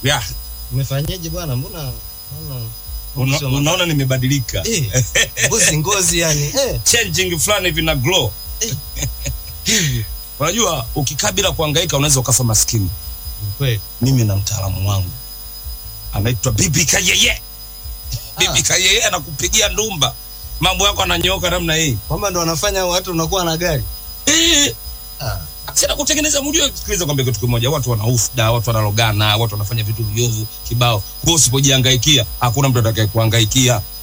yeah. Umefanyaje bwana? Mbona mbona Una, Sio ma- unaona nimebadilika eh, ngozi ngozi yani eh, changing fulani hivi na glow unajua ukikaa bila kuhangaika unaweza ukafa maskini ni kweli. mimi na mtaalamu wangu anaitwa bibi kayeye bibi kayeye anakupigia ndumba mambo yako ananyooka namna hii Kwamba ndo wanafanya watu unakuwa na gari. Eh, Ah, sina kutengeneza mjue sikiliza kwambia kitu kimoja watu wanaufda watu wanalogana watu wanafanya vitu viovu kibao kwa usipojihangaikia hakuna mtu atakaye kuhangaikia